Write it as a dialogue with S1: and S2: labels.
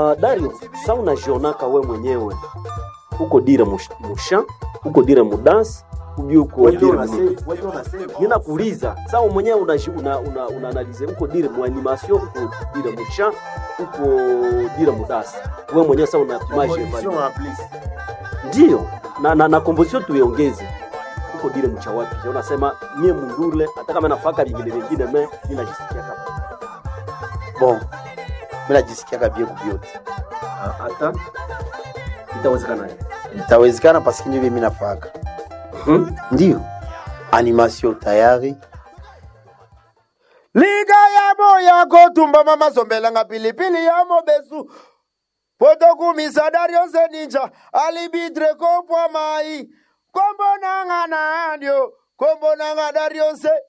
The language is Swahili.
S1: uh, Dario, sa unajionaka we mwenyewe uko dire mush- musha uko dire mudansi ubi uko dire munini nina kuuliza sa mwenyewe unaji- una, una, una analize uko dire mu animation uko dire musha uko dire mudasi we mwenyewe sa unapimaje ndio na, na, na composition tuiongeze uko dire mcha wapi Je, unasema mie mundule hata kama nafaka vingine vingine me ninajisikia kama
S2: bon mi najisikiaka bie kubyote
S1: Ah, hata itawezekana
S2: itawezekana paske ndio vye mi nafaka
S1: hmm?
S2: ndio animation tayari
S3: liga yamo yako tumba mama sombelanga pilipili yamo besu potokumisa darionse ninja alibitre kopwa mai kombonanga nandio kombonanga darionse